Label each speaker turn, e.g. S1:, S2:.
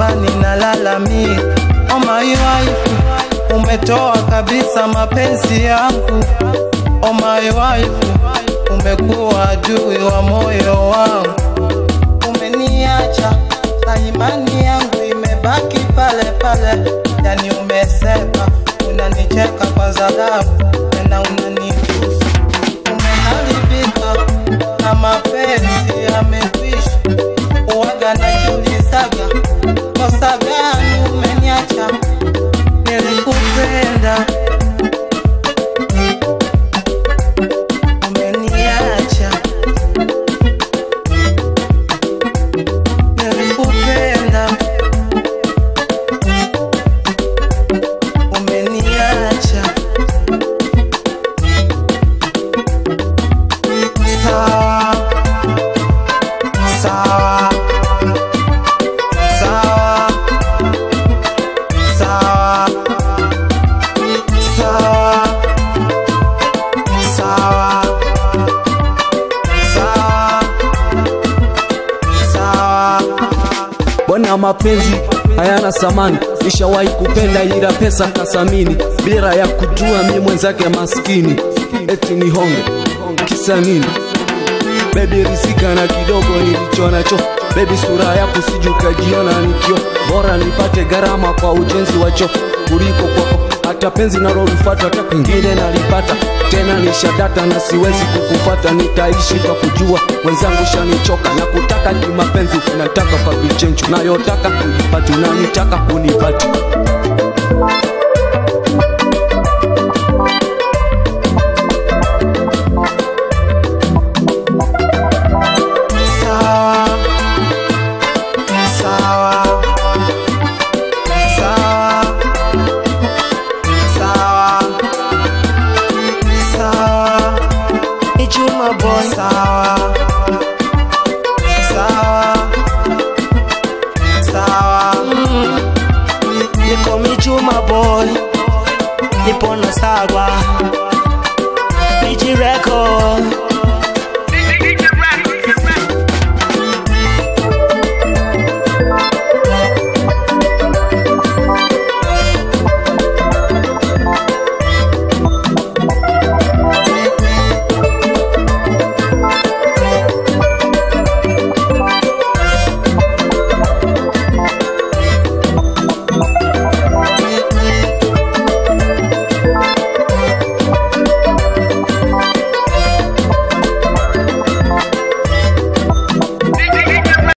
S1: chumbani nalalamika, oh my wife, umetoa kabisa mapenzi yangu, oh my wife, umekuwa adui wa moyo wangu, umeniacha na imani yangu imebaki pale pale, yani umesepa, unanicheka kwa dharau tena unanitusi, umeharibika na mapenzi yamekwisha, uwaga najiulizaga kosa gani umeniacha, nilikupenda umeniacha, nilikupenda umeniacha. Sawa, sawa, sawa, sawa, sawa, sawa, sawa, sawa.
S2: Bwana, mapenzi hayana samani, nishawahi kupenda ila pesa kasamini, bila ya kujua mi mwenzake maskini, eti ni honge kisa nini? Baby rizika na kidogo nilicho nacho, baby sura yako siju kajiona nikio, bora nipate gharama kwa ujenzi wa choo kuliko kwako hata penzi nalolifuata hata pengine nalipata tena nishadata na siwezi kukufata nitaishi kwa kujua wenzangu shanichoka na kutaka kimapenzi nataka kwa vichenchu nayotaka kunipati unanitaka kunipati
S1: Sawa, sawa, sawa, sawa, sawa. Ni Juma boy. Sawa, sawa, sawa. Niko mi Juma boy, nipo na sawa, Niji record